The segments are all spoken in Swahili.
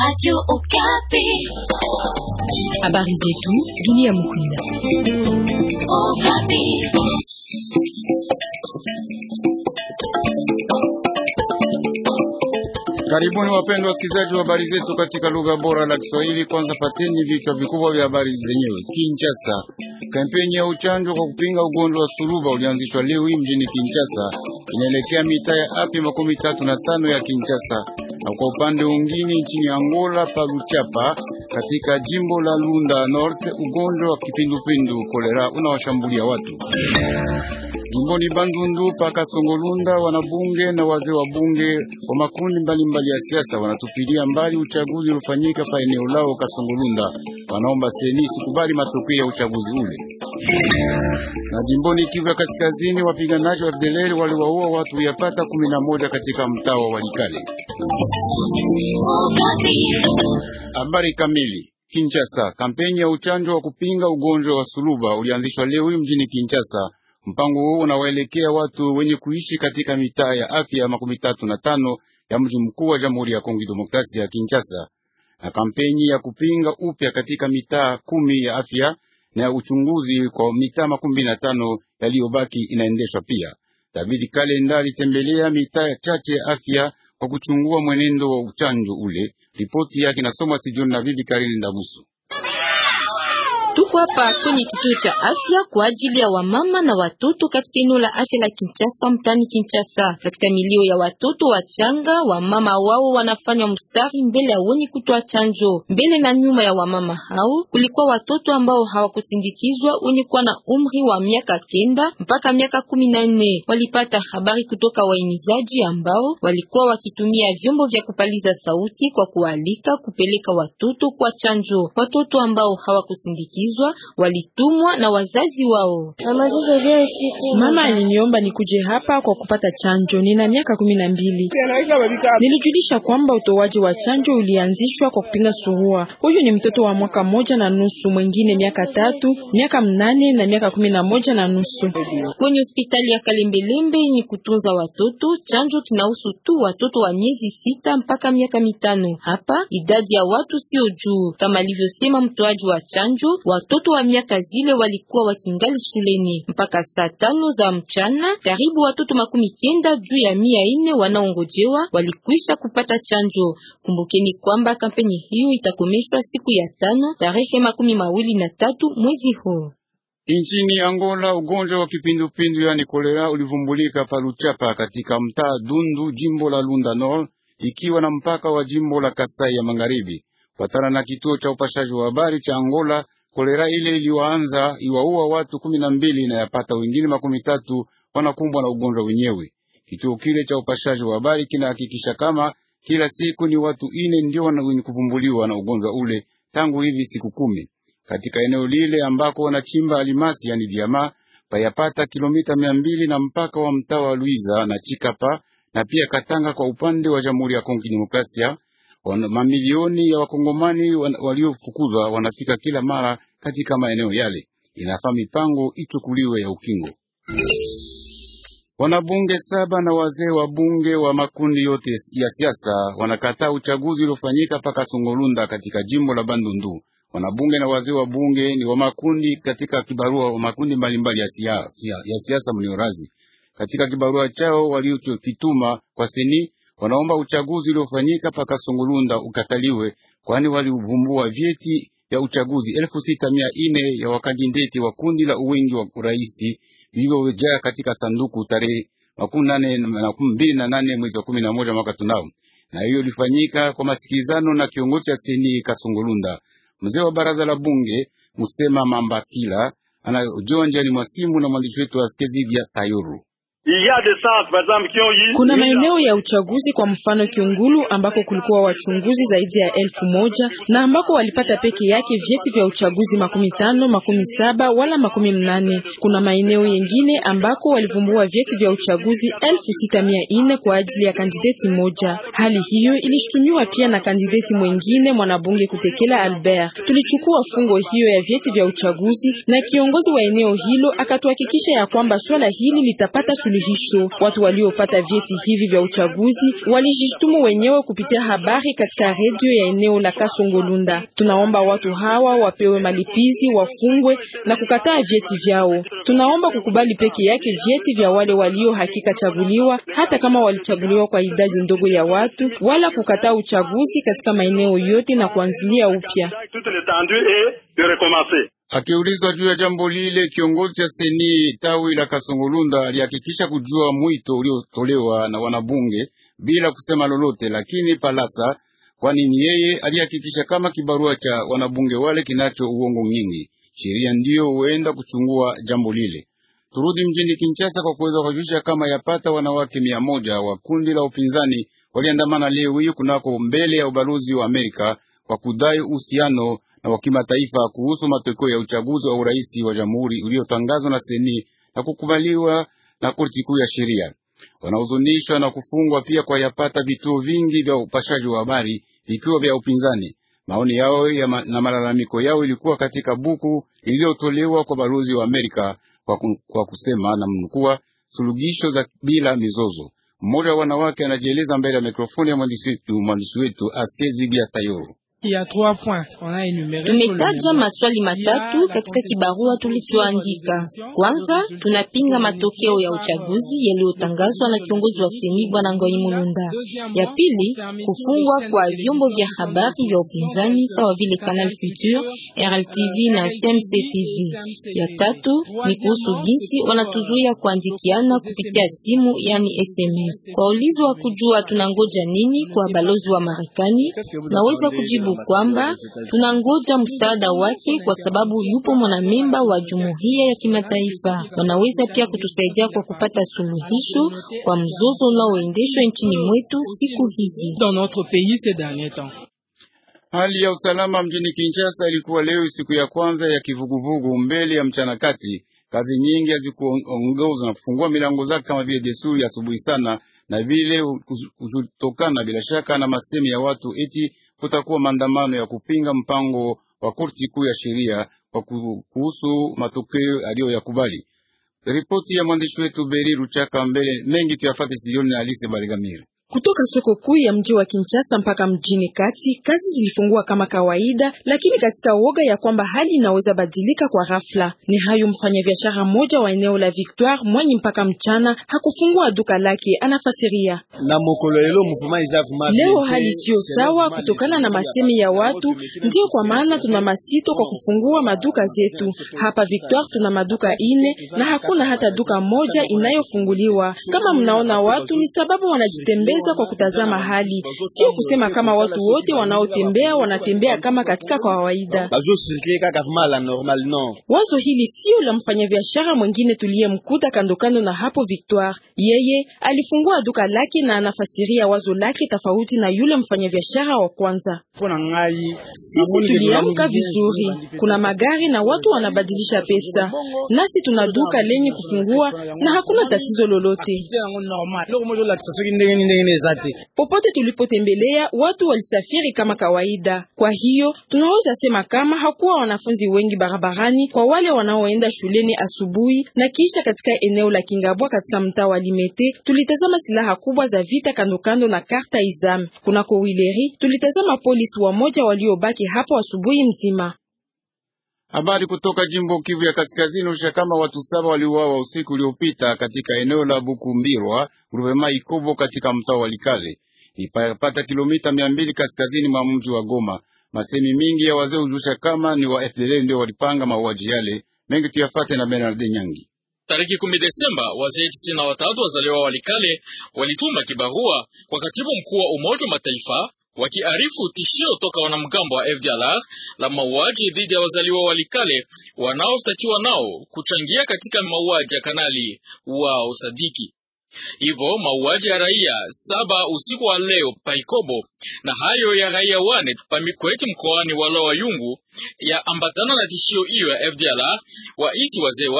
Radio Okapi. Habari zetu dunia mkunda. Okapi. Karibuni wapendwa wasikilizaji wa habari zetu katika lugha bora la Kiswahili. Kwanza pateni vichwa vikubwa vya habari zenyewe. Kinshasa, kampeni ya uchanjo kwa kupinga ugonjwa wa suluba ulianzishwa leo hii mjini Kinshasa, inaelekea mitaa ya afya makumi tatu na tano ya Kinshasa, na kwa upande mwingine nchini Angola pa Luchapa katika jimbo la Lunda North, ugonjwa wa kipindupindu kolera unawashambulia watu. Jimboni Bandundu paka Songolunda, wanabunge na wazee wa bunge wa makundi mbalimbali ya siasa wanatupilia mbali uchaguzi uliofanyika pa eneo lao Kasongolunda. Wanaomba seni sikubali matokeo ya uchaguzi ule. Na jimboni Kivu ya Kaskazini, wapiganaji wa FDLR waliwaua watu yapata kumi na moja katika mtaa wa Walikale. Okapi. Habari kamili. Kinshasa, kampeni ya uchanjo wa kupinga ugonjwa wa suluba ulianzishwa leo hii mjini Kinshasa. Mpango huu unawaelekea watu wenye kuishi katika mitaa ya afya makumi tatu na tano ya mji mkuu wa Jamhuri ya Kongo Demokrasia ya Kinshasa, na kampeni ya kupinga upya katika mitaa kumi ya afya na ya uchunguzi kwa mitaa makumi na tano yaliyobaki inaendeshwa pia. David Kalenda alitembelea mitaa chache ya afya kwa kuchungua mwenendo wa uchanjo ule. Ripoti yake inasomwa studioni na bibi Karini Ndabusu. Tuko hapa kwenye kituo cha afya kwa ajili ya wamama na watoto katika eneo la afya la Kinshasa mtani Kinshasa. Katika milio ya watoto wachanga, wamama wao wanafanya mstari mbele ya wenye kutoa chanjo. Mbele na nyuma ya wamama hao kulikuwa watoto ambao hawakusindikizwa wenye kuwa na umri wa miaka kenda mpaka miaka kumi na nne. Walipata habari kutoka waimizaji ambao walikuwa wakitumia vyombo vya kupaliza sauti kwa kualika kupeleka watoto kwa chanjo. Watoto ambao hawakusindikizwa walitumwa na wazazi wao. Mama aliniomba nikuje hapa kwa kupata chanjo. Nina miaka kumi na mbili. Nilijulisha kwamba utoaji wa chanjo ulianzishwa kwa kupinga surua. Huyu ni mtoto wa mwaka moja na nusu, mwingine miaka tatu, miaka mnane na miaka kumi na moja na nusu. Kwenye hospitali ya Kalembelembe yenye kutunza watoto, chanjo kinahusu tu watoto wa miezi sita mpaka miaka mitano. Hapa idadi ya watu sio juu, kama alivyosema mtoaji wa chanjo. Watoto wa miaka zile walikuwa wakingali shuleni mpaka saa tano za mchana. Karibu watoto makumi kenda juu ya mia ine wanaongojewa walikwisha kupata chanjo. Kumbukeni kwamba kampeni hiyo itakomeshwa siku ya tano tarehe makumi mawili na tatu mwezi huu. Nchini Angola, ugonjwa wa kipindupindu yani kolera ulivumbulika pa Luchapa katika mtaa Dundu, jimbo la Lunda Nord, ikiwa na mpaka wa jimbo la Kasai ya Magharibi. Patana na kituo cha upashaji wa habari cha Angola, kolera ile iliwaanza iwaua watu kumi na mbili na yapata wengine makumi tatu wanakumbwa na ugonjwa wenyewe. Kituo kile cha upashaji wa habari kinahakikisha kama kila siku ni watu ine ndio wenye kuvumbuliwa na ugonjwa ule tangu hivi siku kumi katika eneo lile ambako wanachimba alimasi yani diama payapata kilomita mia mbili na mpaka wa mtaa wa Luiza na Chikapa na pia Katanga kwa upande wa Jamhuri ya Kongo Demokrasia. Mamilioni ya wakongomani waliofukuzwa wanafika kila mara katika maeneo yale, inafaa mipango ichukuliwe ya ukingo. Wanabunge saba na wazee wa bunge wa makundi yote ya siasa wanakataa uchaguzi uliofanyika paka Songolunda katika jimbo la Bandundu. Wanabunge na wazee wa bunge ni wa makundi katika kibarua wa makundi mbalimbali ya siasa ya siasa mniorazi. Katika kibarua chao walichokituma kwa seni, wanaomba uchaguzi uliofanyika paka Songolunda ukataliwe, kwani walivumbua vyeti vya uchaguzi elfu sita mia ine ya wakandideti wa kundi la uwingi wa uraisi vilivyojaa katika sanduku tarehe makumi nane makumi mbili na nane mwezi wa kumi na moja mwaka tunao, na hiyo ilifanyika kwa masikilizano na kiongozi cha seni Kasongolunda. Mzee wa baraza la bunge Musema Mambakila anajonja ni mwasimu na mwandishi wetu askezi vya Tayuru. Kuna maeneo ya uchaguzi kwa mfano Kiungulu ambako kulikuwa wachunguzi zaidi ya elfu moja na ambako walipata peke yake vyeti vya uchaguzi makumi tano, makumi saba wala makumi mnane. Kuna maeneo yengine ambako walivumbua vyeti vya uchaguzi elfu sita mia ine kwa ajili ya kandideti moja. Hali hiyo ilishutumiwa pia na kandideti mwengine mwanabunge Kutekela Albert. Tulichukua fungo hiyo ya vyeti vya uchaguzi na kiongozi wa eneo hilo akatuhakikisha ya kwamba swala hili litapata suluhisho. Watu waliopata vyeti hivi vya uchaguzi walijishtumu wenyewe kupitia habari katika redio ya eneo la Kasongolunda. Tunaomba watu hawa wapewe malipizi, wafungwe na kukataa vyeti vyao. Tunaomba kukubali peke yake vyeti vya wale walio hakika chaguliwa, hata kama walichaguliwa kwa idadi ndogo ya watu, wala kukataa uchaguzi katika maeneo yote na kuanzilia upya. Akiulizwa juu ya jambo lile, kiongozi cha seni tawi la Kasongolunda alihakikisha kujua mwito uliotolewa na wanabunge bila kusema lolote, lakini Palasa, kwani ni yeye alihakikisha kama kibarua cha wanabunge wale kinacho uongo nyingi. Sheria ndiyo huenda kuchungua jambo lile. Turudi mjini Kinshasa kwa kuweza kujulisha kama yapata wanawake mia moja wa kundi la upinzani waliandamana leo hii kunako mbele ya ubalozi wa Amerika kwa kudai uhusiano na wa kimataifa kuhusu matokeo ya uchaguzi wa urais wa jamhuri uliotangazwa na seni na kukubaliwa na korti kuu ya sheria. Wanahuzunishwa na kufungwa pia kwa yapata vituo vingi vya upashaji wa habari vikiwa vya upinzani. Maoni yao ya ma, na malalamiko yao ilikuwa katika buku iliyotolewa kwa balozi wa Amerika kwa, kwa kusema na mnukua suluhisho za bila mizozo. Mmoja wa wanawake anajieleza mbele ya mikrofoni ya mwandishi wetu mwandishi wetu Askezi Bia Tayoro. Tumetaja maswali matatu katika kibarua tulichoandika. Kwanza, tunapinga matokeo ya uchaguzi yaliyotangazwa na kiongozi wa seni Bwana Ngoi Mulunda. Ya pili, kufungwa kwa vyombo vya habari vya upinzani sawa vile Canal Future, RLTV na CMC TV. Ya tatu ni kuhusu jinsi wanatuzuia kuandikiana kupitia simu, yani SMS. Kwa ulizo wa kujua tunangoja nini kwa balozi wa Marekani, naweza kujibu kwamba tunangoja msaada wake kwa sababu yupo mwanamemba wa jumuiya ya kimataifa. Wanaweza pia kutusaidia kwa kupata suluhisho kwa mzozo unaoendeshwa nchini mwetu siku hizi. Hali ya usalama mjini Kinshasa ilikuwa leo siku ya kwanza ya kivuguvugu mbele ya mchana kati. Kazi nyingi hazikuongoza na kufungua milango zake kama vile desturi asubuhi sana, na vile kutokana bila shaka na masemi ya watu eti kutakuwa maandamano ya kupinga mpango wa korti kuu ya sheria kwa kuhusu matokeo aliyoyakubali. Ripoti ya mwandishi wetu Beri Ruchaka mbele mengi tuyafate sioni na Alise Barigamira. Kutoka soko kuu ya mji wa Kinshasa mpaka mjini kati, kazi zilifungua kama kawaida, lakini katika woga ya kwamba hali inaweza badilika kwa ghafla. Ni hayo mfanyabiashara mmoja wa eneo la Victoire mwenye mpaka mchana hakufungua duka lake, anafasiria. Leo hali siyo sawa kutokana na masemi ya watu, ndio kwa maana tuna masito kwa kufungua maduka zetu. Hapa Victoire tuna maduka ine na hakuna hata duka moja inayofunguliwa. Kama mnaona watu ni sababu wanajitembeza kwa kutazama hali, sio kusema kama watu wote wanaotembea wanatembea kama katika kawaida. Wazo hili sio la mfanyabiashara mwingine tuliyemkuta kando kando na hapo Victoire. Yeye alifungua duka lake na anafasiria wazo lake tofauti na yule mfanyabiashara wa kwanza. Sisi tuliamka vizuri, kuna magari na watu wanabadilisha pesa, nasi tuna duka lenye kufungua na hakuna tatizo lolote. Popote tulipotembelea watu walisafiri kama kawaida. Kwa hiyo tunaweza sema kama hakuwa wanafunzi wengi barabarani kwa wale wanaoenda shuleni asubuhi na kisha katika eneo la Kingabwa katika mtaa wa Limete tulitazama silaha kubwa za vita kando kando na karta Izam. Kunako Wileri tulitazama polisi wamoja waliobaki hapo asubuhi mzima. Habari kutoka jimbo Kivu ya Kaskazini usha kama watu saba waliuawa usiku uliopita katika eneo la Bukumbirwa Ruvema Ikobo katika mtaa wa Likale ipapata kilomita mia mbili kaskazini mwa mji wa Goma. Masemi mingi ya wazee ujulisha kama ni wa FDL ndio walipanga mauaji yale. Mengi tuyafate na Bernard Nyangi. Tariki kumi Desemba, wazee tisini na watatu wazaliwa wa Walikale walituma kibarua kwa katibu mkuu wa Umoja wa Mataifa wakiarifu tishio toka wanamgambo wa FDLR la mauaji dhidi ya wazaliwa wa Walikale wanaoshtakiwa nao kuchangia katika mauaji ya kanali wao Sadiki. Hivyo mauaji ya raia saba usiku wa leo Paikobo na hayo ya raia wane Pamikweti mkoani wa Loa Yungu ya ambatana na tishio hiyo ya FDLR waisi wazee wale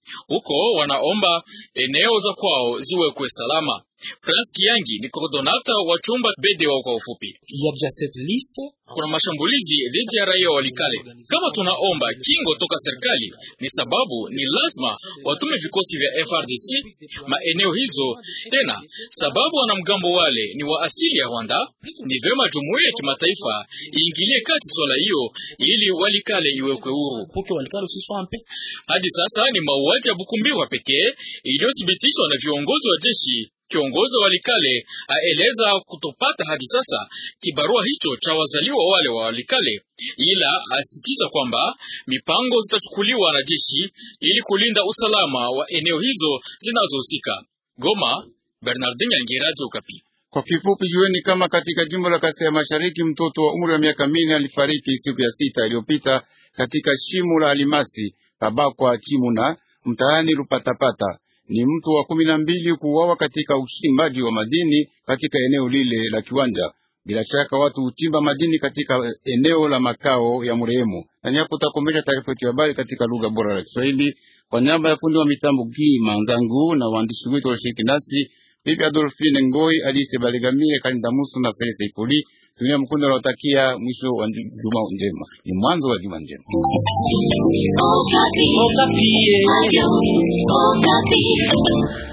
Huko wanaomba eneo za kwao ziwekwe salama. Prince Kiangi ni koordonata wa chumba BDO kwa ufupi. Kuna mashambulizi dhidi ya raia Walikale. Kama tunaomba kingo toka serikali, ni sababu ni lazima watume vikosi vya FRDC maeneo hizo. Tena sababu wanamgambo wale ni wa asili ya Rwanda, ni vyema jumuiya ya kimataifa iingilie kati swala hiyo ili Walikale iwekwe huru. Hadi sasa ni mauaji ya Bukumbirwa pekee iliyothibitishwa na viongozi wa jeshi. Kiongozi wa Walikale aeleza kutopata hadi sasa kibarua hicho cha wazaliwa wale wa Walikale, ila asitiza kwamba mipango zitachukuliwa na jeshi ili kulinda usalama wa eneo hizo zinazohusika. Goma, Bernardin Yangi, Radio Okapi. Kwa kifupi, jueni kama katika jimbo la Kasai ya Mashariki mtoto wa umri wa miaka minne alifariki siku ya sita iliyopita katika shimo la alimasi Kabakwa Chimuna mtaani Lupatapata. Ni mtu wa kumi na mbili kuuawa katika uchimbaji wa madini katika eneo lile la kiwanja. Bila shaka watu huchimba madini katika eneo la makao ya mrehemu. Na niapo takomesha taarifa yetu ya habari katika lugha bora la Kiswahili kwa niaba ya fundi wa mitambo Gi Manzangu na waandishi wetu walioshiriki nasi Bibi Adolfine Ngoi, Alice Baligamire, Kalinda Musu na Felisa Ikuli. Dunia Mkunda anawatakia mwisho wa juma njema, ni mwanzo wa juma njema. Okapi. Okapi.